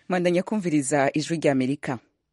mwandanya kumviriza ijwi ry'amerika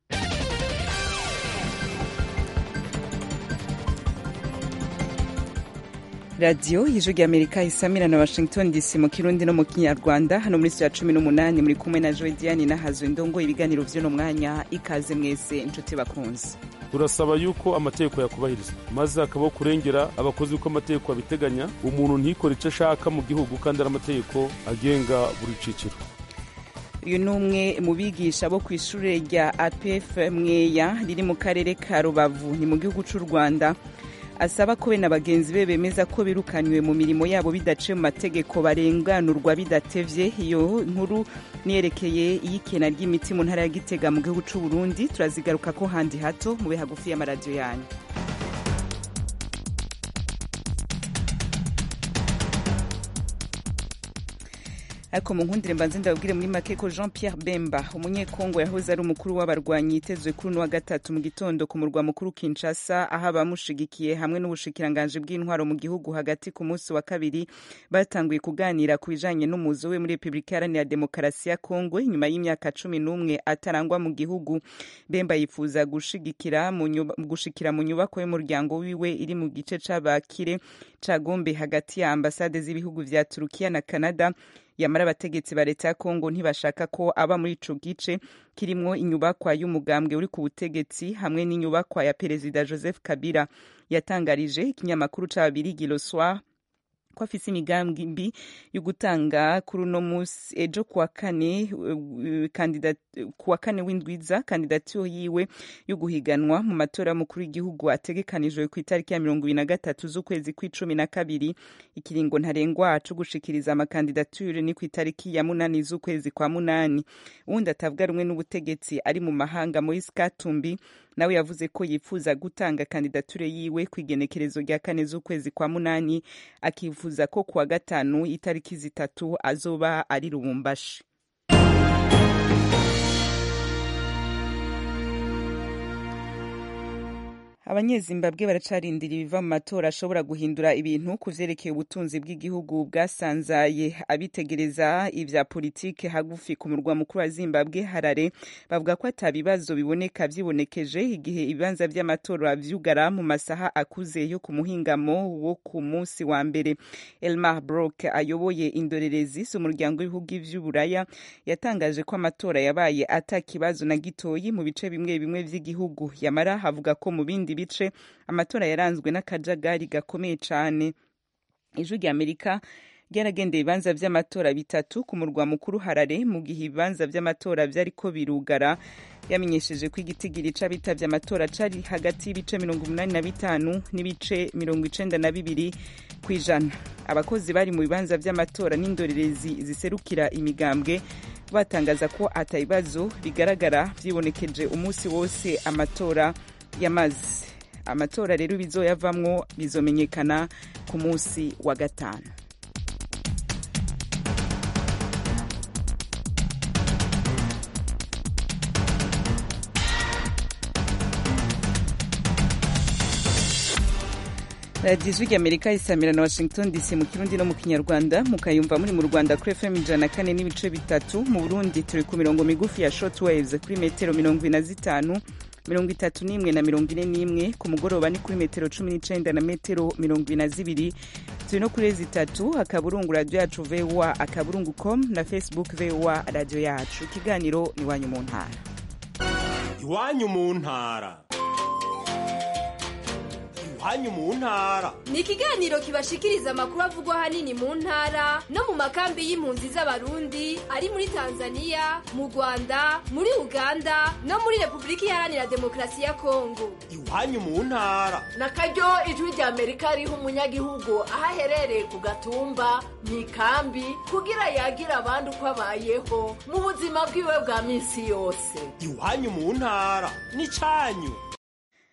radiyo y'ijwi ry'amerika isamira na washington dc mu kirundi no mu kinyarwanda hano muri studio ya cumi n'umunani muri kumwe na joe diane nahazo indongo ibiganiro vy'uno mwanya ikaze mwese inshuti bakunze turasaba yuko amategeko yakubahirizwa maze hakabaho kurengera abakozi uko amategeko abiteganya umuntu ntikore icyo ashaka mu gihugu kandi ari amategeko agenga buri ciciro uyu ni umwe mu bigisha bo ku ishuri rya apf mweya riri mu karere ka rubavu ni mu gihugu cy'u rwanda asaba ko we na bagenzi be bemeza ko birukanywe mu mirimo yabo bidaciye mu mategeko barenganurwa bidatevye iyo nkuru niyerekeye iyikena ry'imiti mu ntara ya gitega mu gihugu c'u burundi turazigaruka ko handi hato mube hagufi y'amaradiyo yanyu ariko mu nkundire mbanze ndababwire muri make ko jean pierre bemba umunyekongo yahoze ari umukuru w'abarwanyi yitezwe kuri uno wa gatatu mu gitondo ku murwa mukuru kinshasa aho abamushigikiye hamwe n'ubushikiranganji bw'intwaro mu gihugu hagati ku munsi wa kabiri batanguye kuganira ku bijanye n'umuzo we muri repubulika iharanira demokarasi ya kongo inyuma y'imyaka cumi n'umwe atarangwa mu gihugu bemba yifuza gushigikira gushikira mu nyubako y'umuryango wiwe iri mu gice c'abakire ca gombe hagati ya ambasade z'ibihugu vya turukiya na canada yamara abategetsi ba leta ya kongo ntibashaka ko aba muri ico gice kirimwo inyubakwa y'umugambwe uri ku butegetsi hamwe n'inyubakwa ya perezida joseph kabila yatangarije ikinyamakuru c'ababirigi le soir ko afise imigambi mbi yo gutanga kuri uno musi ejo kuwa kane kuwa kane w'indwiza kandidatiro yiwe yo guhiganwa mu matora y'umukuru w'igihugu ategekanijwe ku itariki ya mirongo ibiri na gatatu z'ukwezi kw'icumi na kabiri ikiringo ntarengwa co gushikiriza amakandidatire ni ku itariki ya munani z'ukwezi kwa munani uwundi atavuga rumwe n'ubutegetsi ari mu mahanga moise katumbi nawe yavuze ko yifuza gutanga kandidature yiwe ku igenekerezo rya kane z'ukwezi kwa munani akifuza ko kuwa gatanu itariki zitatu azoba ari lubumbashi abanyezimbabwe baracarindira ibiva mu matora ashobora guhindura ibintu ku vyerekeye ubutunzi bw'igihugu bwasanzaye abitegereza ivya politike hagufi ku murwa mukuru wa zimbabwe harare bavuga ko ata bibazo biboneka vyibonekeje igihe ibibanza vy'amatora vyugara mu masaha akuze yo ku muhingamo wo ku munsi wa mbere elmar brok ayoboye indorerezi z'umuryango w'ibihugu vy'uburaya yatangaje ko amatora yabaye ata kibazo na gitoyi mu bice bimwe bimwe vy'igihugu yamara havuga ko mu bindi bice amatora yaranzwe n'akajagari gakomeye cyane ijwi rya amerika ryaragendeye ibibanza vy'amatora bitatu ku murwa mukuru harare mu gihe ibibanza vy'amatora vyariko birugara yamenyesheje ko igitigiri c'abitavye amatora cari hagati y'ibice mirongo umunani na bitanu n'ibice mirongo icenda na bibiri kw'ijana abakozi bari mu bibanza vy'amatora n'indorerezi ziserukira imigambwe batangaza ko ata bibazo bigaragara vyibonekeje umunsi wose amatora yamaze amatora rero bizoyavamwo bizomenyekana ku munsi wa gatanu radiyo ijwi ry'amerika isamira na washington dc mu kirundi no mu kinyarwanda mukayumva muri mu rwanda kuri fm ijana kane n'ibice bitatu mu burundi turi ku mirongo migufi ya short waves kuri metero mirongo ine na zitanu mirongo itatu n'imwe na mirongo ine n'imwe ku mugoroba ni kuri metero cumi n'icenda na metero mirongo ine na zibiri turi no kuri zitatu akaburungu radiyo yacu voa akaburungu com na facebook voa radiyo yacu ikiganiro iwanyu mu ntara iwanyu mu ntara iwanyu mu ntara ni ikiganiro kibashikiriza amakuru avugwa ahanini mu ntara no mu makambi y'impunzi z'abarundi ari muri tanzania mu rwanda muri uganda no muri repubulika iharanira demokarasi ya kongo iwanyu mu ntara na karyo ijwi rya amerika riha umunyagihugu aho aherereye ku gatumba mu ikambi kugira yagira abandi uko abayeho mu buzima bwiwe bwa minsi yose iwanyu mu ntara ni canyu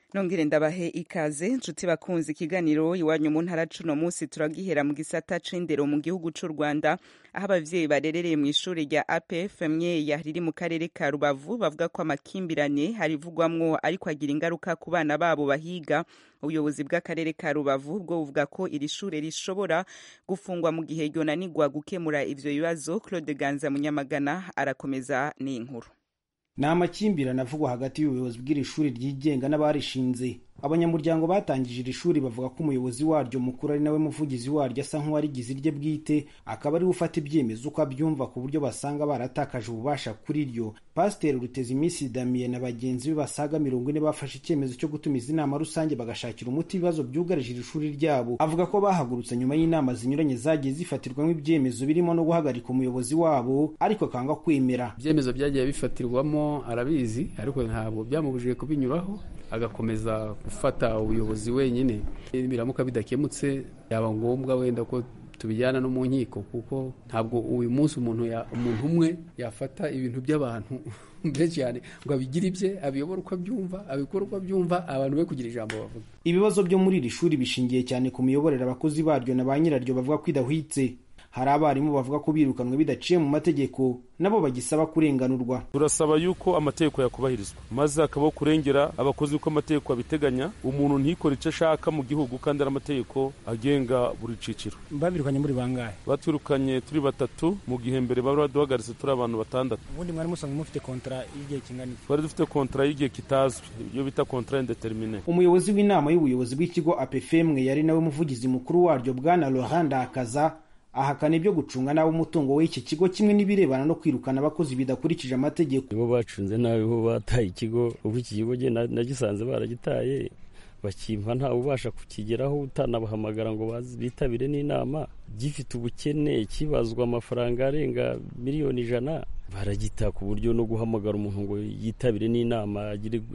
nongere ndabahe ikaze nshuti bakunze ikiganiro iwanyu mu ntara cuno munsi turagihera mu gisata c'indero mu gihugu c'u rwanda aho abavyeyi barerereye mu ishuri rya apf myeya riri mu karere ka rubavu bavuga ko amakimbirane harivugwamwo ariko agira ingaruka ku bana babo bahiga ubuyobozi bw'akarere ka rubavu bwo buvuga ko iri shure rishobora gufungwa mu gihe ryonanirwa gukemura ivyo bibazo claude ganza munyamagana arakomeza n'inkuru ni amakimbirane avugwa hagati y'ubuyobozi bw'iri shuri ryigenga n'abarishinze abanyamuryango batangije iri shuri bavuga ko umuyobozi waryo mukuru ari nawe muvugizi waryo asa nk'uwarigize irye bwite akaba ariwe ufata ibyemezo uko abyumva ku buryo basanga baratakaje ububasha kuri ryo pasiteri ruteza iminsi damiye na bagenzi be basaga mirongo ine bafashe icyemezo cyo gutumiza inama rusange bagashakira umuti ibibazo byugarije iri shuri ryabo avuga ko bahagurutse nyuma y'inama zinyuranye zagiye zifatirwamo ibyemezo birimo no guhagarika umuyobozi wabo ariko akanga kwemera ibyemezo byagiye bifatirwamo arabizi ariko ntabwo byamubujije kubinyuraho agakomeza gufata ubuyobozi wenyine biramuka bidakemutse yaba ngombwa wenda ko tubijyana no mu nkiko kuko ntabwo uyu munsi umuntu umuntu umwe yafata ibintu by'abantu benshi cyane ngo abigire ibye abiyobore uko abyumva abikore uko abyumva abantu be kugira ijambo bavuga ibibazo byo muri iri shuri bishingiye cyane ku miyoborere abakozi baryo na ba nyiraryo bavuga ko idahwitse hari abarimu bavuga ko birukanwe bidaciye mu mategeko nabo bagisaba kurenganurwa turasaba yuko amategeko yakubahirizwa maze hakabaho kurengera abakozi uko amategeko abiteganya umuntu ntikore icyo ashaka mu gihugu kandi ari amategeko agenga buri ciciro babirukanye muri bangahe baturukanye turi batatu mu gihe mbere bari baduhagaritse turi abantu batandatu ubundi mwari musanzwe mufite kontara y'igihe kingana iki twari dufite kontara y'igihe kitazwi iyo bita kontara indetermine umuyobozi w'inama y'ubuyobozi bw'ikigo apefemwe yari nawe muvugizi mukuru waryo bwana laurent ndakaza ahakana ibyo gucunga nabi umutungo w'iki kigo kimwe n'ibirebana no kwirukana abakozi bidakurikije amategeko bo bacunze nabi bo bataye ikigo ubu iki kigo nagisanze baragitaye bakimpa ntawe ubasha kukigeraho utanabahamagara ngo bitabire n'inama gifite ubukene kibazwa amafaranga arenga miliyoni ijana baragita ku buryo no guhamagara umuntu ngo yitabire n'inama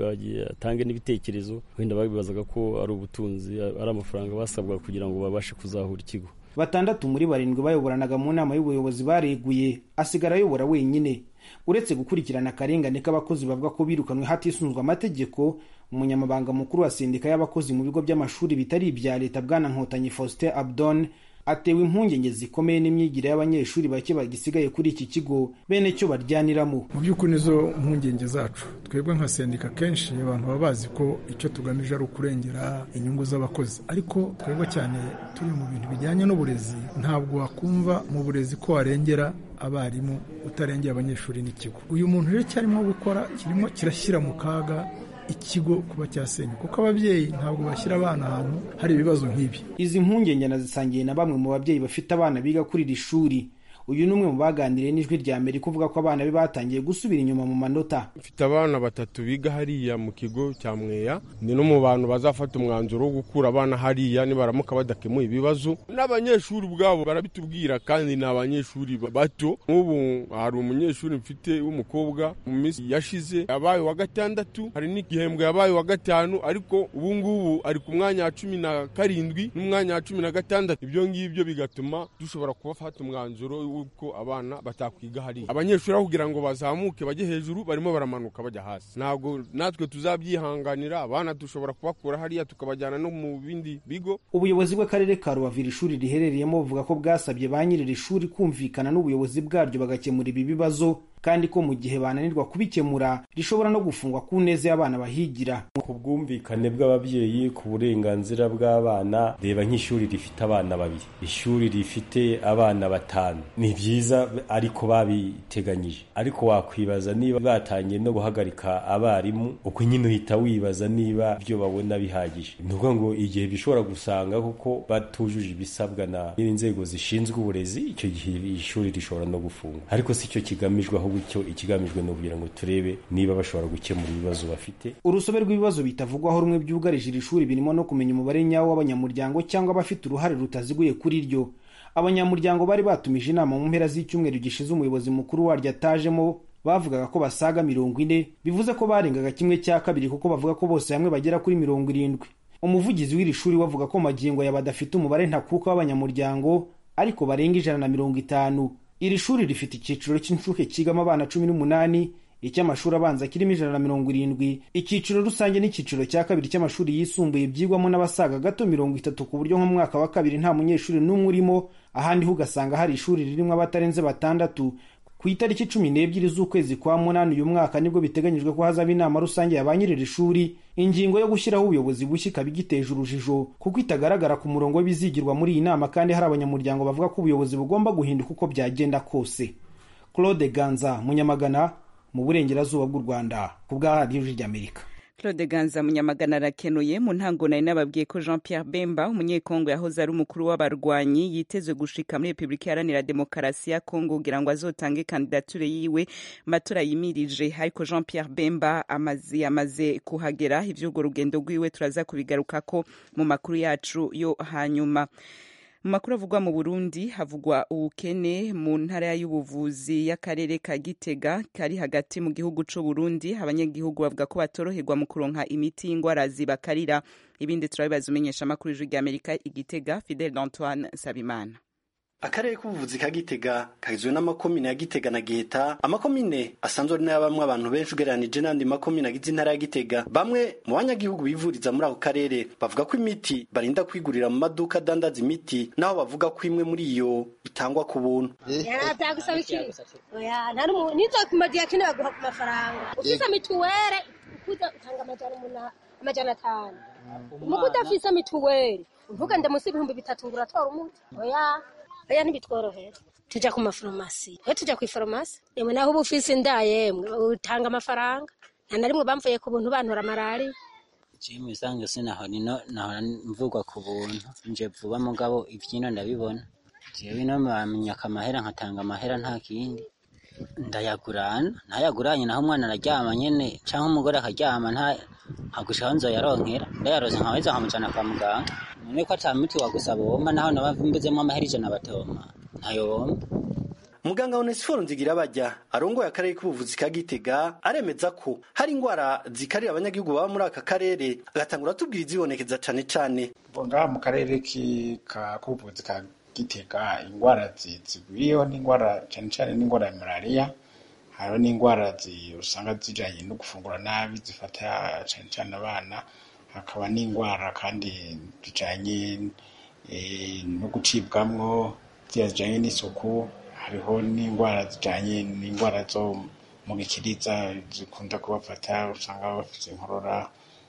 atange n'ibitekerezo wenda babibazaga ko ari ubutunzi ari amafaranga basabwa kugira ngo babashe kuzahura ikigo batandatu muri barindwi bayoboranaga mu nama y'ubuyobozi bareguye asigara ayobora wenyine uretse gukurikirana akarengane k'abakozi bavuga ko birukanwe hatisunzwe amategeko umunyamabanga mukuru wa sendika y'abakozi mu bigo by'amashuri bitari ibya leta bwana nkotanyi faustin abdon atewe impungenge zikomeye n'imyigire y'abanyeshuri bake bagisigaye kuri iki kigo bene cyo baryaniramo mu by'ukuri nizo mpungenge zacu twebwe nka sendika kenshi abantu baba bazi ko icyo tugamije ari ukurengera inyungu z'abakozi ariko twebwe cyane turi mu bintu bijyanye n'uburezi ntabwo wakumva mu burezi ko warengera abarimu utarengera abanyeshuri n'ikigo uyu muntu rero cyarimo gukora kirimo kirashyira mu kaga ikigo kuba cyasenywa kuko ababyeyi ntabwo bashyira abana ahantu hari ibibazo nk'ibi izi mpungenge nazisangiye na bamwe mu babyeyi bafite abana biga kuri iri shuri uyu ni umwe mu baganiriye n'ijwi rya amerika uvuga ko abana be batangiye gusubira inyuma mu manota mfite abana batatu biga hariya mu kigo cya mweya ni no mu bantu bazafata umwanzuro wo gukura abana hariya nibaramuka badakemuye ibibazo n'abanyeshuri ubwabo barabitubwira kandi ni abanyeshuri bato nk'ubu hari umunyeshuri mfite w'umukobwa mu minsi yashize yabaye wa gatandatu hari n'igihembwe yabaye wa gatanu ariko ubu ngubu ari ku mwanya wa cumi na karindwi n'umwanya wa cumi na gatandatu ibyo ngibyo bigatuma dushobora kubafata umwanzuro uko abana batakwiga hariya abanyeshuri aho kugira ngo bazamuke bajye hejuru barimo baramanuka bajya hasi ntabwo natwe tuzabyihanganira abana dushobora kubakura hariya tukabajyana no mu bindi bigo ubuyobozi bw'akarere ka rubavu iri shuri riherereyemo buvuga ko bwasabye ba nyiri iri shuri kumvikana n'ubuyobozi bwaryo bagakemura ibi bibazo kandi ko mu gihe bananirwa kubikemura rishobora no gufungwa ku neza y'abana bahigira ku bwumvikane bw'ababyeyi ku burenganzira bw'abana reba nk'ishuri rifite abana babiri ishuri rifite abana batanu ni byiza ariko babiteganyije ariko wakwibaza niba batangiye no guhagarika abarimu uko nyine uhita wibaza niba ibyo babona bihagije ni ukuvuga ngo igihe bishobora gusanga kuko batujuje ibisabwa na n'inzego zishinzwe uburezi icyo gihe ishuri rishobora no gufunga ariko si cyo kigamijwe ahubwo icyo ikigamijwe ni ukugira ngo turebe niba bashobora gukemura ibibazo bafite urusobe rw'ibibazo bitavugwaho rumwe byugarije iri shuri birimo no kumenya umubare nyawo w'abanyamuryango cyangwa abafite uruhare rutaziguye kuri ryo abanyamuryango bari batumije inama mu mpera z'icyumweru gishize umuyobozi mukuru waryo atajemo bavugaga ko basaga mirongo ine bivuze ko barengaga kimwe cya kabiri kuko bavuga ko bose hamwe bagera kuri mirongo irindwi umuvugizi w'iri shuri wavuga ko magingo ya badafite umubare ntakuka w'abanyamuryango ariko barenga ijana na mirongo itanu iri shuri rifite icyiciro cy'inshuke cyigamo abana cumi n'umunani icy'amashuri abanza kirimo ijana na mirongo irindwi icyiciro rusange n'icyiciro cya kabiri cy'amashuri yisumbuye byigwamo n'abasaga gato mirongo itatu ku buryo nko mu mwaka wa kabiri nta munyeshuri n'umwe urimo ahandi ho ugasanga hari ishuri ririmo abatarenze batandatu ku itariki cumi n'ebyiri z'ukwezi kwa munani uyu mwaka nibwo biteganyijwe ko hazaba inama rusange ya ba nyir'iri shuri ingingo yo gushyiraho ubuyobozi bushya ikaba igiteje urujijo kuko itagaragara ku murongo w'ibizigirwa muri iyi nama kandi hari abanyamuryango bavuga ko ubuyobozi bugomba guhinduka uko byagenda kose claude ganza munyamagana mu burengerazuba bw'u rwanda ku bwa radiyo ry'amerika claude ganza munyamagana arakenuye mu ntango nari nababwiye ko jean pierre bemba umunyekongo yahoze ari umukuru w'abarwanyi yitezwe gushika muri repubulika iharanira demokarasi ya kongo kugira ngo azotange kandidature yiwe matora yimirije ariko jean pierre bemba amaze yamaze kuhagera ivy'urwo rugendo rwiwe turaza kubigarukako mu makuru yacu yo hanyuma mu makuru avugwa mu burundi havugwa ubukene mu ntara y'ubuvuzi y'akarere ka gitega kari hagati mu gihugu c'u burundi abanyagihugu bavuga ko batoroherwa mu kuronka imiti y'ingwara zibakarira ibindi turabibaza umenyesha amakuru y'ijwi ry'amerika igitega fidel d'antoine sabimana akarere k'ubuvuzi ka gitega kagizwe n'amakomine ya gitega na giheta amakomine asanzwe ari n'ayabamwe abantu benshi ugereranije n'andi makomine agize intara ya gitega bamwe mu banyagihugu bivuriza muri ako karere bavuga ko imiti barinda kwigurira mu maduka adandaza imiti naho bavuga ko imwe muri iyo itangwa ku buntu byagusaba iki oya nta n'umuntu nizokumagiye akeneye baguha ku mafaranga ufise mituwere ukuza utanga amajana umunani amajana atanu muko udafise mituwere uvuga ndamusi ibihumbi bitatu ngo uratora umuti oya oya ntibitworohera tuja ku mafarumasi we tuja kw'ifarumasi yemwe naho uba ufise inda yemwe utanga amafaranga nta na rimwe bamvuye ku buntu bantora malariya jimu isanzwe sinaho nino nahora mvugwa ku buntu nje vuba mugabo ivyino ndabibona jewe ino bamenyaka amahera nkatanga amahera nta kindi ndayagurana ntayaguranye naho umwana araryama nyene canke umugore akaryama nta nkagushikaho nzoyaronkera ndayaronse nkaweza nkamujana kwa muganga none ko ata miti wagusaba womba naho naba mbuzemwo amahera ijana batoma ntayo womba muganga onesiforo nzigira bajya arongoye akarere k'ubuvuzi ka gitega aremeza ko hari indwara zikarira abanyagihugu baba muri aka karere agatangura atubwira izibonekeza cane cane ngaha mu karere k'ubuvuzi ka gitega indwara zigwiriyeho n'indwara cyane cyane n'indwara ya malariya hariho n'indwara usanga zijanye no gufungura nabi zifata cyane cyane abana hakaba n'indwara kandi zijanye no gucibwamwo ziriya zijanye n'isuku hariho n'indwara zijanye n'indwara zo mu gikiriza zikunda kubafata usanga bafite inkorora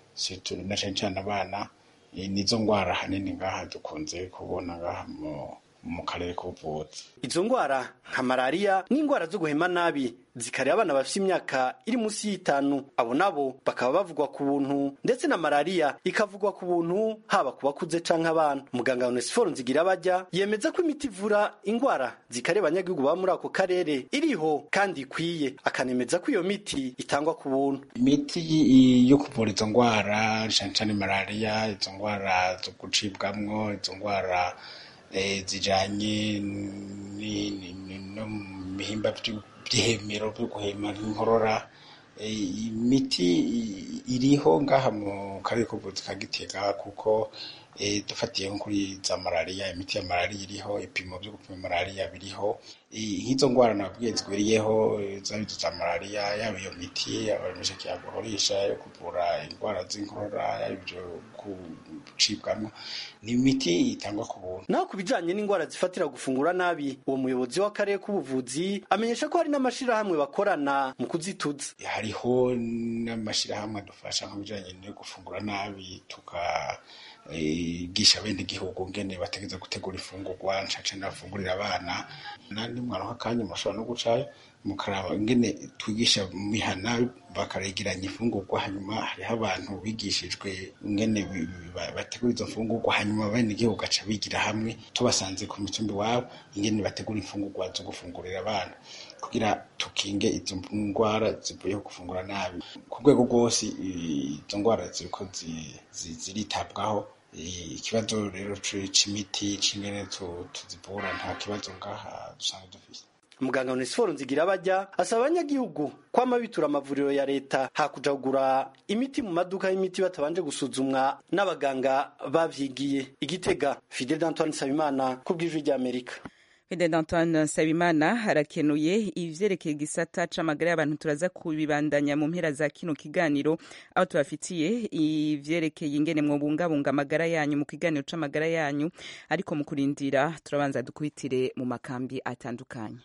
na cyane cyane abana nizo ndwara hanini ngaha dukunze kubona ngaha mu karere k'ubuvuzi izo ndwara nka malariya n'indwara zo guhema nabi zikareba abana bafite imyaka iri munsi y'itanu abo nabo bakaba bavugwa ku buntu ndetse na malariya ikavugwa ku buntu haba ku bakuze canke abana muganga onesiforo nzigira bajya yemeza ko imiti ivura indwara zikareba abanyagihugu baba muri ako karere iriho kandi ikwiye akanemeza ko iyo miti itangwa ku buntu imiti yo kuvura izo ndwara cane cane malariya izo ndwara zo gucibwamwo izo ndwara zijanye no mu bihimba by'ihemero byo guhema nk'inkorora imiti iriho ngaha mu karere k'ubuvuzi ka gitega kuko dufatiye nko kuri za malariya imiti ya malariya iriho ibipimo byo gupima malariya biriho nk'izo ndwara nabwiye zigwiriyeho zaba izo za malariya yaba iyo miti abameshaki yaguhorisha yo kuvura indwara z'inkorora yaba ibyo gucibwamo ni imiti itangwa ku buntu naho ku bijanye n'indwara zifatira gufungura nabi uwo muyobozi w'akarere k'ubuvuzi amenyesha ko hari n'amashirahamwe bakorana mu kuzituza hariho n'amashirahamwe adufasha mu bijanye no gufungura nabi tuka gisha bene igihugu ngene bategeza gutegura ifungurwa ncaca nafungurira abana nandi mwana akanya mushobora no gucayo mukaraba ngene twigisha mihana bakaregeranya ifungurwa hanyuma hariho abantu bigishijwe ngene bategura izo mfungurwa hanyuma bene igihugu gaca bigira hamwe tubasanze ku mitumbi wabo ingene bategura imfungurwa zo gufungurira abana kugira tukinge izo ndwara zivuye gufungura nabi ku rwego rwose izo ndwara ziriko ziritabwaho ikibazo rero c'imiti c'ingene tuzivura nta kibazo ngaha dusanga dufise muganga onesiforo nzigira bajya asaba abanyagihugu kwama bitura amavuriro ya leta hakuja kugura imiti mu maduka y'imiti batabanje gusuzumwa n'abaganga bavyigiye igitega fidel d'antoine nsabimana ku bw'ijwi ry'amerika Fede Antoine Nsabimana harakenuye ivyerekeye igisata c'amagara y'abantu turaza kubibandanya mu mpera za kino kiganiro aho tubafitiye ivyerekeye ingene mwobungabunga amagara yanyu mu kiganiro c'amagara yanyu ariko mu kurindira turabanza dukubitire mu makambi atandukanye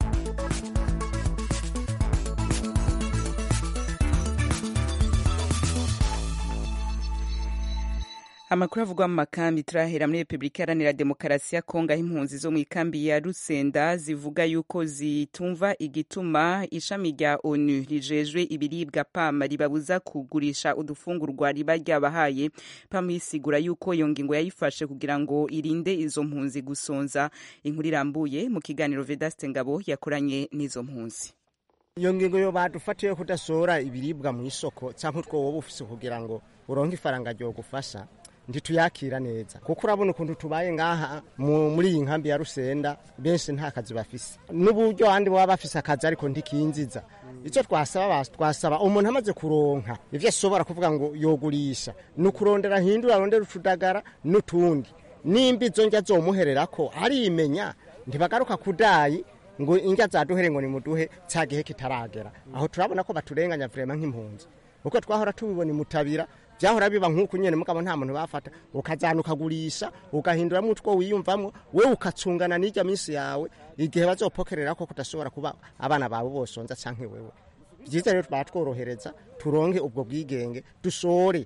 amakuru avugwa mu makambi turahera muri repubulika iharanira demokarasi ya kongo aho impunzi zo mu ikambi ya rusenda zivuga yuko zitumva igituma ishami rya onu rijejwe ibiribwa pama ribabuza kugurisha udufungurwa riba ryabahaye pama yisigura yuko iyo ngingo yayifashe kugira ngo irinde izo mpunzi gusonza inkuru irambuye mu kiganiro vedaste ngabo yakoranye n'izo mpunzi iyo ngingo yo badufatiye kudasora ibiribwa mu isoko cyangwa utwo wowe ufise kugira ngo uronke ifaranga ryo gufasha ntituyakira neza kuko urabona ukuntu tubaye ngaha muri iyi nkambi ya rusenda benshi nta kazi bafise n'uburyo abandi baba bafise akazi ariko ntikinziza icyo twasaba twasaba umuntu amaze kuronka ivyo ashobora kuvuga ngo yogurisha ni ukurondera hindura arondera utudagara n'utundi nimba izo ndya zomuhererako arimenya ntibagaruka kudayi ngo indya zaduhere ngo nimuduhe cya gihe kitaragera aho turabona ko baturenganya vrema nk'impunzi uko twahora tubibona imutabira byahora biba nk'uku nyene mugabo nta muntu bafata ukazana ukagurisha ugahinduramo utwo wiyumvamwo wewe ukacungana n'ijya minsi yawe igihe bazopokerera ko kudashobora kuba abana bawe bosonza canke wewe byiza rero batworohereza turonke ubwo bwigenge dusore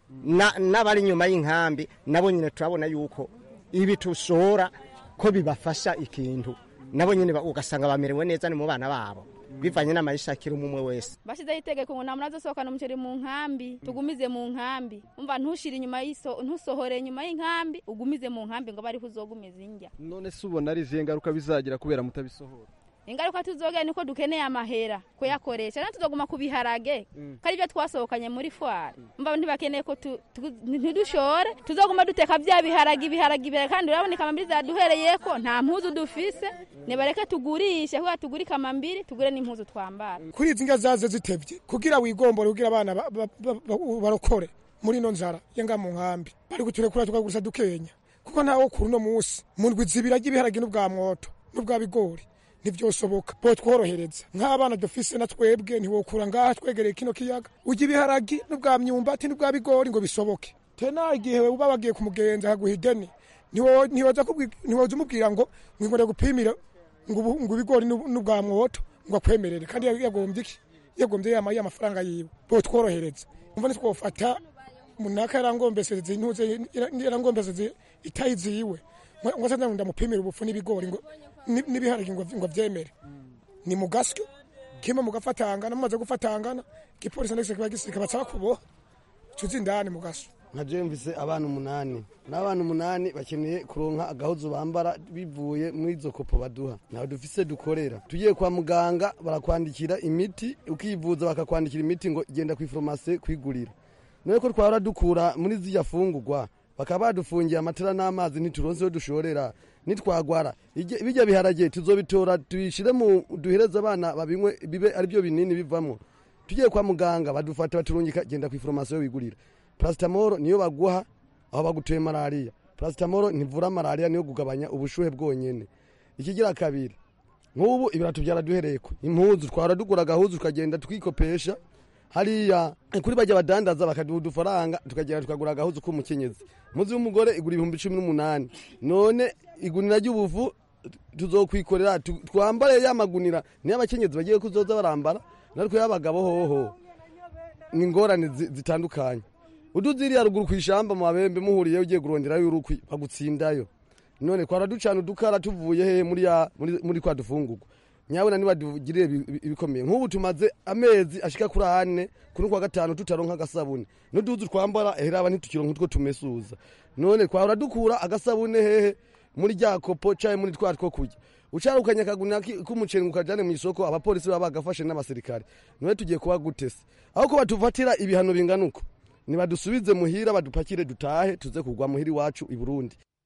n'abari inyuma y'inkambi nabo nyine turabona yuko ibi tusora ko bibafasha ikintu nabo nyine ugasanga bamerewe neza ni mu bana babo bivanye n'amayishakiro umwe wese bashyizeho itegeko ngo nta muntu azasohokana umuceri mu nkambi tugumize mu nkambi umva ntushire inyuma y'iso ntusohore inyuma y'inkambi ugumize mu nkambi ngo bariho uzogumiza indya none se ubona ari izihe ngaruka bizagira kubera mutabisohora ingaruka tuzogera niko dukeneye amahera kuyakoresha natwe tuzoguma ku biharage ko ari byo twasohokanye muri fwari mba ntibakeneye ko ntidushore tuzoguma duteka bya biharage ibiharage ibiharage kandi urabona ikamambiri zaduhereye ko nta mpuzu dufise nibareke tugurishe kuko tugure ikamambiri tugure n'impuzu twambara kuri izi ndya zaze zitebye kugira wigombore kugira abana barokore muri ino nzara yenga mu nkambi bari guturekura tukagurisha dukenya kuko ntawo kuri uno munsi mu ndwi zibiri ry'ibiharage n'ubwa mwoto n'ubwa bigori ntibyosoboka bo tworohereza nk'abana dufise na twebwe ntiwokura ngaha twegereye kino kiyaga ujya ibiharagi n'ubwa myumbati n'ubwa bigori ngo bisoboke tena igihe uba wagiye kumugenza akaguha ideni ntiwoza umubwira ngo ngwingore gupimira ngo ibigori n'ubwa mwoto ngo akwemerere kandi yagombye iki yagombye yamaye amafaranga yiwe bo tworohereza umva ntitwofata munaka yarangombeseze intuze yarangombeseze itayi ziwe ngo se ndamupimira ubufu n'ibigori ngo n'ibiharage ngo byemere ni mu gasyo kimwe mugafatangana mumaze gufatangana igipolisi ndetse kiba gisirika baca kuboha cuzi indani mu gasyo nka mvise abana umunani n'abana umunani bakeneye kuronka agahuzu bambara bivuye muri izo kopo baduha ntawe dufise dukorera tugiye kwa muganga barakwandikira imiti ukivuza bakakwandikira imiti ngo genda ku iforomasi kwigurira none ko twahora dukura muri zirya fungurwa bakaba badufungiye amatara n'amazi ntituronse yo dushorera nitwagwara bijya biharage tuzobitora tubishire mu duhereze abana babinywe bibe ari byo binini bivamo tugiye kwa muganga badufata baturungika genda ku iforomasi yo wigurira parasitamoro niyo baguha aho bagutuye malariya parasitamoro ntivura malariya niyo kugabanya ubushuhe bwonyene ikigira kabiri nk'ubu ibirato byaraduhereko impuzu twara dugura agahuzu tukagenda tukikopesha hariya kuri bajya badandaza bakaduha udufaranga tukagenda tukagura agahuzu k'umukenyezi muzi w'umugore igura ibihumbi cumi n'umunani none igunira ry'ubufu tuzokwikorera twambare ya magunira niyo abakenyezi bagiye kuzoza barambara natwe y'abagabo hoho ni ingorane zitandukanye uduziriya ruguru ku ishamba mu mabembe muhuriye ugiye kuronderayo urukwi bagutsindayo none twara ducana udukara tuvuye hehe muri kwa dufungurwa nyabona nibadugirire ibikomeye nk'ubu tumaze amezi ashika kuri ane kuri kwa gatanu tutaronka agasabune n'uduzu twambara eheraba ntitukironka utwo tumesuza none twahora dukura agasabune hehe muri rya kopo caye muri twa two kurya ucarukanye akaguna k'umuceri ukajane mu isoko abapolisi baba bagafashe n'abasirikare none tugiye kuba gutese aho ko batufatira ibihano bingana uko nibadusubize muhira badupakire dutahe tuze kugwa muhira iwacu i Burundi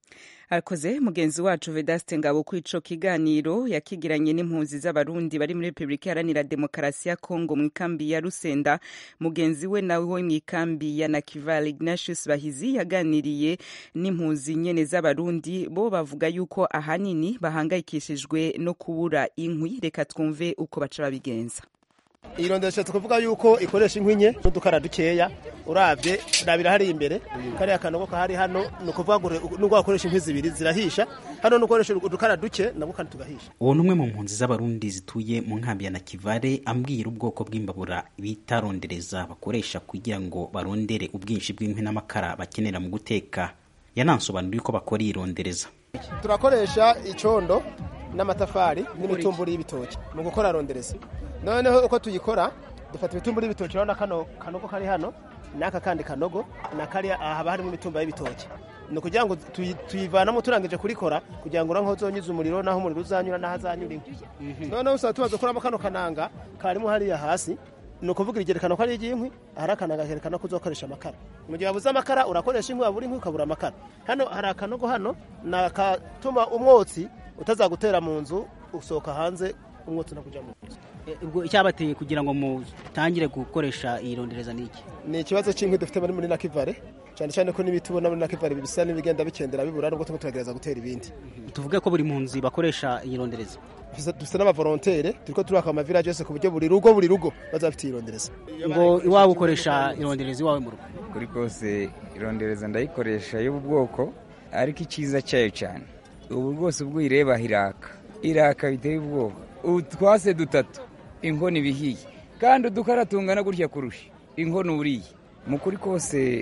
akoze mugenzi wacu vedaste ngabo ku ico kiganiro yakigiranye n'impunzi z'abarundi bari muri repubulika iharanira demokarasi ya kongo mu ikambi ya rusenda mugenzi we nawe wo mu ikambi ya nakival ignatius bahizi yaganiriye n'impunzi nyene z'abarundi bo bavuga yuko ahanini bahangayikishijwe no kubura inkwi reka twumve uko baca babigenza irondesha tukuvuga yuko ikoresha inkwi nke n'udukara dukeya uravye rabira hari imbere kariya kanogo kahari hano ni ukuvuga ngo nubwo wakoresha inkwi zibiri zirahisha hano nukoresha udukara duke nabwo kandi tugahisha uwo ni umwe mu mpunzi z'abarundi zituye mu nkambi ya nakivale ambwira ubwoko bw'imbabura bita rondereza bakoresha kugira ngo barondere ubwinshi bw'inkwi n'amakara bakenera mu guteka yanansobanuriye uko bakora iyi rondereza turakoresha icondo n'amatafari n'imitumburi y'ibitoki mu gukora rondereza noneho uko tuyikora dufata ibitumburi y'ibitoki urabona kano kanogo kari hano n'aka kandi kanogo na kariya haba harimo imitumba y'ibitoki ni ukugira ngo tuyivanamo turangije kurikora kugira ngo urange uzonyuze umuriro n'aho umuriro uzanyura n'aho azanyura inkwi noneho usaba tumaze gukuramo kano kananga karimo hariya hasi ni ukuvuga igerekana ko ari iry'inkwi ahari akananga kerekana ko uzakoresha amakara mu gihe wabuze amakara urakoresha inkwi wabura inkwi ukabura amakara hano hari akanogo hano ni akatuma umwotsi utazagutera mu nzu usohoka hanze umwotsi no kujya mu nzu ubwo icyabateye kugira ngo mutangire gukoresha iyi rondereza ni iki ni ikibazo cy'inkwi dufite muri muri nakivare cyane cyane ko n'ibiti ubona muri nakivare bisa n'ibigenda bikendera bibura nubwo turimo turagerageza gutera ibindi tuvuge ko buri mpunzi bakoresha iyi rondereza dufite n'abavolonteri turiko turaka amavirage yose ku buryo buri rugo buri rugo bazaba bafite iyi rondereza ngo iwawe ukoresha irondereza iwawe mu rugo kuri kose irondereza ndayikoresha y'ubu bwoko ariko icyiza cyayo cyane ubu rwose ubwo uyireba iraka iraka biteye ubwoba utwase dutatu inkono ibihiye kandi udukara tungana gutya kurusha inkono uriye mu kuri kose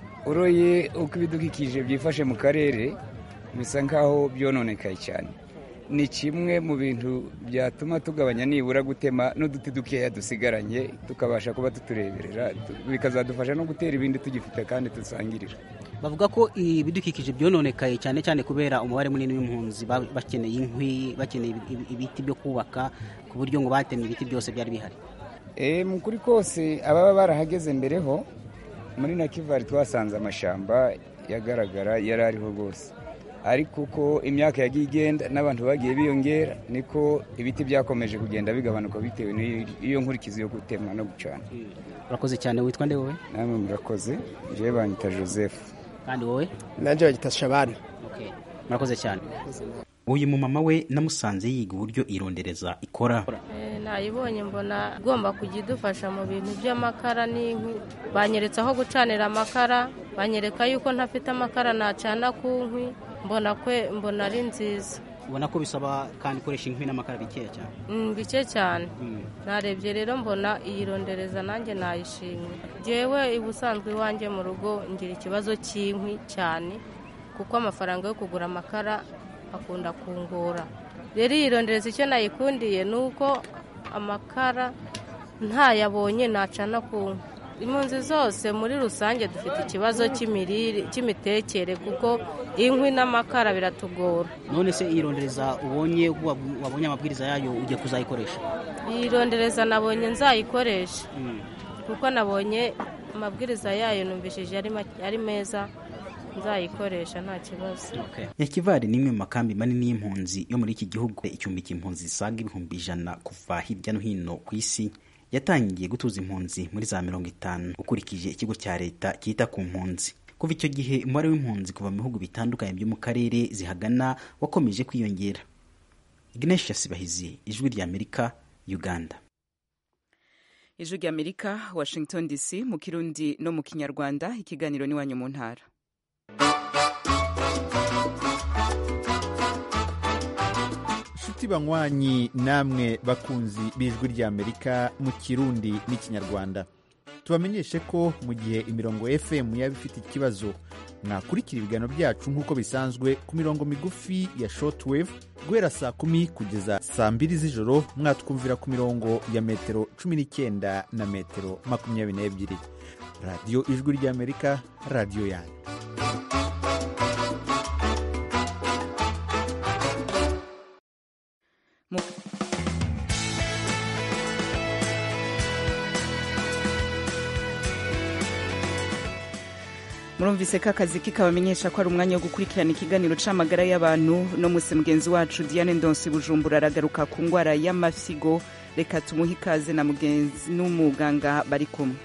uroye uko ibidukikije byifashe mu karere bisa nk'aho byononekaye cyane ni kimwe mu bintu byatuma tugabanya nibura gutema n'uduti dukeya dusigaranye tukabasha kuba tutureberera bikazadufasha no gutera ibindi tugifite kandi dusangirira bavuga ko ibidukikije byononekaye cyane cyane kubera umubare munini w'impunzi bakeneye inkwi bakeneye ibiti byo kubaka ku buryo ngo batemye ibiti byose byari bihari mu kuri kose ababa barahageze mbere ho muri nakivari twasanze amashyamba yagaragara yari ariho rwose ariko uko imyaka yagiye igenda n'abantu bagiye biyongera niko ibiti byakomeje kugenda bigabanuka bitewe n'iyo nkurikizi yo gutemwa no gucana urakoze cyane witwa nde wowe namwe murakoze njyewe banyita joseph kandi wowe nanjye bagita shabani murakoze cyane uyu mumama we namusanze yiga uburyo irondereza ikora nayibonye mbona igomba kujya idufasha mu bintu by'amakara n'inkwi banyeretse aho gucanira amakara banyereka yuko ntafite amakara nacana ku nkwi mbona kwe mbona ari nziza ubona ko bisaba kandi ikoresha inkwi n'amakara bikeya cyane bike cyane narebye rero mbona iyi rondereza nanjye nayishimye ngewe ubusanzwe iwanjye mu rugo ngira ikibazo cy'inkwi cyane kuko amafaranga yo kugura amakara akunda kungora rero iyi rondereza icyo nayikundiye ni uko amakara ntayabonye nacana ku nkwi impunzi zose muri rusange dufite ikibazo cy'imitekere kuko inkwi n'amakara biratugora none se iyi rondereza ubonye wabonye amabwiriza yayo ugiye kuzayikoresha iyi rondereza nabonye nzayikoresha kuko nabonye amabwiriza yayo numvishije ari meza nzayikoresha nta kibazo nyakivari ni imwe mu makambi manini y'impunzi yo muri iki gihugu icyumbi cy'impunzi zisaga ibihumbi ijana kuva hirya no hino ku isi yatangiye gutuza impunzi muri za mirongo itanu ukurikije ikigo cya leta cyita ku mpunzi kuva icyo gihe umubare w'impunzi kuva mu bihugu bitandukanye byo mu karere zihagana wakomeje kwiyongera ignatius bahizi ijwi rya amerika uganda ijwi rya amerika washington dc mu kirundi no mu kinyarwanda ikiganiro n'iwanyu mu ntara inshuti banywanyi namwe bakunzi b'ijwi ry'amerika mu kirundi n'ikinyarwanda tubamenyeshe ko mu gihe imirongo fm yaba ifite ikibazo mwakurikira ibiganiro byacu nk'uko bisanzwe ku mirongo migufi ya shortwave guhera saa kumi kugeza saa mbiri z'ijoro mwatwumvira ku mirongo ya metero cumi n'icyenda na metero makumyabiri n'ebyiri radiyo ijwi ry'amerika radiyo yanyu mu murumvise ko akazi kikabamenyesha ko ari umwanya wo gukurikirana ikiganiro c'amagara y'abantu no musi mugenzi wacu diane ndonsi bujumbura aragaruka ku ngwara y'amafyigo reka tumuhe ikaze na mugenzi n'umuganga bari kumwe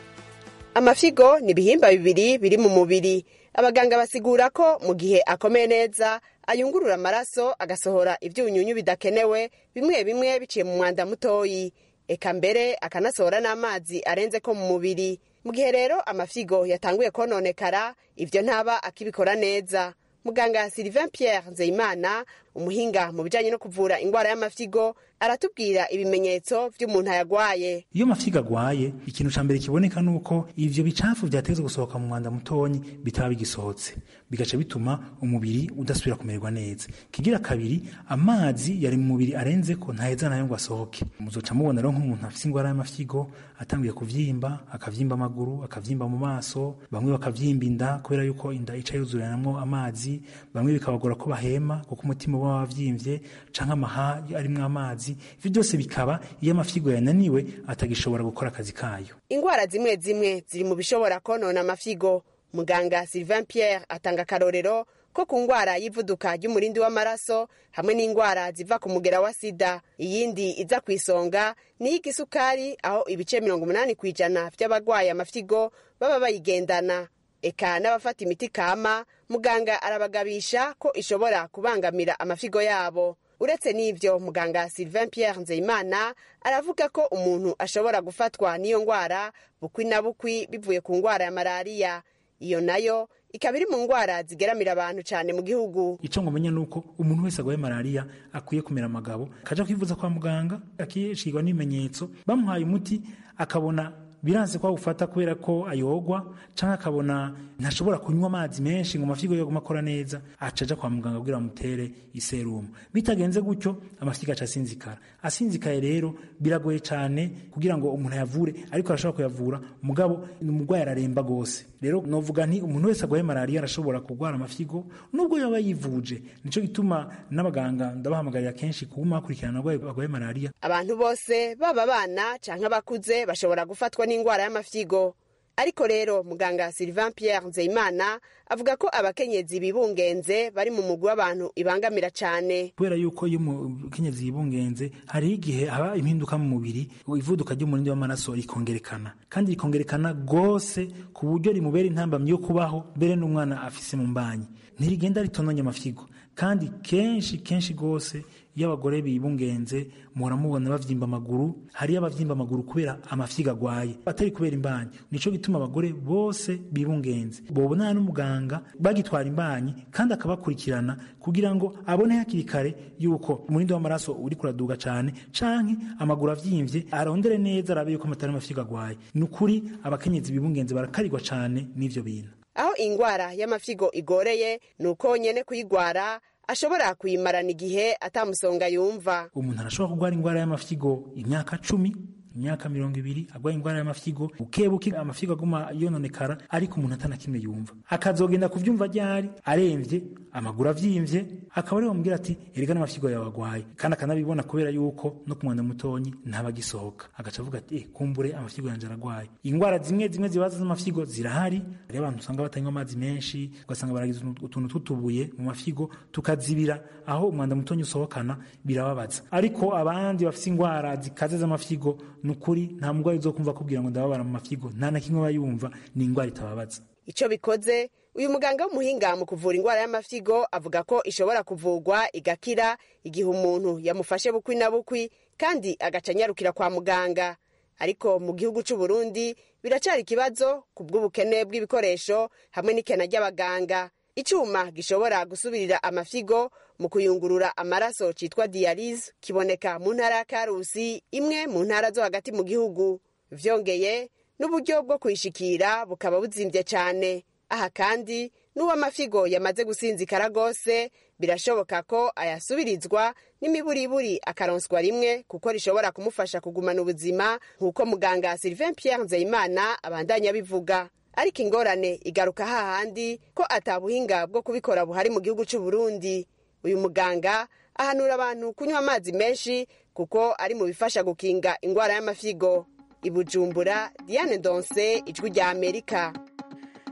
amafigo ni ibihimba bibiri biri mu mubiri abaganga basigura ko mu gihe akomeye neza ayungurura amaraso agasohora ibyunyunyu bidakenewe bimwe bimwe biciye mu mwanda mutoyi eka mbere akanasohora n'amazi arenze ko mu mubiri mu gihe rero amafigo yatanguye kononekara ibyo ntaba akibikora neza muganga sylvain pierre nzeyimana umuhinga mu bijyanye no kuvura indwara y'amafigo aratubwira ibimenyetso by'umuntu ayagwaye iyo amafigo agwaye ikintu ca mbere kiboneka ni uko ivyo bicafu vyateze gusohoka mu mwanda mutonyi bitaba bigisohotse bigaca bituma umubiri udasubira kumererwa neza kigira kabiri amazi yari mu mubiri arenze ko ntaheza nayo ngo asohoke muzoca mubona rero nk'umuntu afise ingwara y'amafigo atanguye kuvyimba akavyimba amaguru akavyimba mu maso bamwe bakavyimba inda kubera yuko inda ica yuzuranamwo amazi bamwe bikabagora ko bahema kuko umutima uba wavyimvye canke amaha arimwo amazi ivyo byose bikaba iyo amafigo yananiwe atagishobora gukora akazi kayo indwara zimwe zimwe ziri mu bishobora konona amafigo muganga sylvain pierre atanga akarorero ko ku ndwara y'ivuduka ry'umurindi w'amaraso hamwe n'indwara ziva ku mugera wa sida iyindi iza ku isonga ni iy'igisukari aho ibice mirongo umunani ku ijana by'abarwaye amafigo baba bayigendana eka n'abafata imiti kama muganga arabagabisha ko ishobora kubangamira amafigo yabo uretse n'ibyo muganga sylvain pierre nzeyimana aravuga ko umuntu ashobora gufatwa n'iyo ndwara bukwi na bukwi bivuye ku ndwara ya malariya iyo nayo ikaba iri mu ndwara zigeramira abantu cyane mu gihugu ico ngomenya nuko umuntu wese agwaye malariya akwiye kumera amagabo akaja kwivuza kwa muganga akishirwa n'ibimenyetso bamuhaye umuti akabona biranze ko awufata kubera ko ayogwa canke akabona ntashobora kunywa amazi menshi ngo amafigo yoguma akora neza aca aja kwa muganga kugira bamutere iserumu bitagenze gutyo amafigo aca asinzikara asinzikaye rero biragoye cane kugira ngo umuntu ayavure ariko arashobora kuyavura mugabo umurwayi araremba gose rero novuga nti umuntu wese agwaye malariya arashobora kurwara amafigo nubwo yaba yivuje nico gituma n'abaganga ndabahamagarira kenshi kuguma bakurikirana abarwayi bagwaye malariya abantu bose baba abana canke abakuze bashobora gufatwa n'indwara y'amafigo ariko rero muganga sylvain pierre nzeyimana avuga ko abakenyezi bibungenze bari mu mugwi w'abantu ibangamira cyane kubera yuko iyo umukenyezi yibungenze hariho igihe haba impinduka mu mubiri ivuduka ry'umurindi w'amaraso rikongerekana kandi rikongerekana rwose ku buryo rimubera intambamyi yo kubaho mbere n'umwana afise mu mbanyi ntirigenda ritononye amafigo kandi kenshi kenshi rwose iyo abagore bibungenze muhora mubona bavyimba amaguru hariyo abavyimba amaguru kubera amafiga agwaye atari kubera imbanyi nico gituma abagore bose bibungenze bobonana n'umuganga bagitwara imbanyi kandi akabakurikirana kugira ngo abone hakiri kare yuko umurindi w'amaraso uri kuraduga cane canke amaguru avyimvye arondere neza arabe yuko amatari amafiga agwaye ni ukuri abakenyezi bibungenze barakarirwa cane n'ivyo bintu aho ingwara y'amafigo igoreye ni uko nyene kuyigwara ashobora kuyimarana igihe atamusonga yumva umuntu arashobora kurwara indwara y'amafigo imyaka cumi imyaka mirongo ibiri agwaye indwara y'amafigo bukebuke amafigo aguma yononekara ariko umuntu atanakimwe yumva akazogenda kuvyumva ryari aremvye amaguru avyimvye akaba ariho bamubwira ati erega n'amafigo yawe agwaye kandi akanabibona kubera yuko no ku mwanda mutonyi ntabagisohoka agaca avuga ati eh, kumbure amafigo yanje aragwaye indwara zimwe zimwe zibaza z'amafigo zirahari hariho abantu usanga batanywa amazi menshi ugasanga baragize utuntu tutubuye mu mafigo tukazibira aho umwanda mutonyi usohokana birababaza ariko abandi bafise indwara zikaze z'amafigo ni ukuri nta murwayi uzokumva akubwira ngo ndababara mu mafigo nta na kimwe aba yumva ni indwara itababaza icyo bikoze uyu muganga w'umuhinga mu kuvura indwara y'amafigo avuga ko ishobora kuvurwa igakira igihe umuntu yamufashe bukwi na bukwi kandi agaca anyarukira kwa muganga ariko mu gihugu cy'u Burundi biracari ikibazo ku bw'ubukene bw'ibikoresho hamwe n'ikena ry'abaganga icyuma gishobora gusubirira amafigo mu kuyungurura amaraso cyitwa diyalize kiboneka mu ntara ya karusi imwe mu ntara zo hagati mu gihugu vyongeye n'uburyo bwo kuyishikira bukaba buzimbye cyane aha kandi n'uwo amafigo yamaze gusinzikara rwose birashoboka ko ayasubirizwa n'imiburiburi akaronswa rimwe kuko rishobora kumufasha kugumana ubuzima nk'uko muganga sylvain pierre nzeyimana abandanya abivuga ariko ingorane igaruka hahandi ko atabuhinga bwo kubikora buhari mu gihugu cy'u Burundi uyu muganga ahanura abantu kunywa amazi menshi kuko ari mu bifasha gukinga indwara y'amafigo i bujumbura diane donse ijwi rya amerika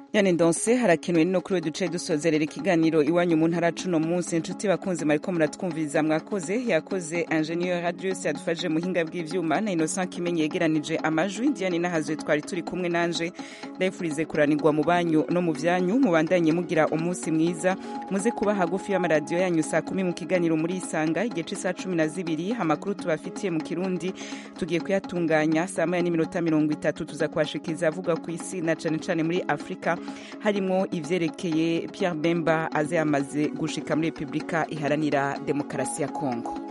yane ndonse harakenewe no kuri duce dusozerera ikiganiro iwanyu mu ntara cuno munsi inshuti bakunze mariko muratwumviriza mwakoze yakoze ingenieur radius yadufashije muhinga bw'ivyuma na innocent kimenyi yegeranije amajwi diane nahazwe twari turi kumwe nanje ndayifurize kuranirwa mu banyu no mu vyanyu mubandanye mugira umunsi mwiza muze kuba hagufi y'amaradiyo yanyu saa kumi mu kiganiro muri isanga igihe c'isaha cumi na zibiri amakuru tubafitiye mu kirundi tugiye kuyatunganya saa moya n'iminota mirongo itatu tuza kuhashikiriza avuga ku isi na cane cane muri afurika harimo ivyerekeye Pierre Bemba aze yamaze gushika muri Republika iharanira demokarasi ya Kongo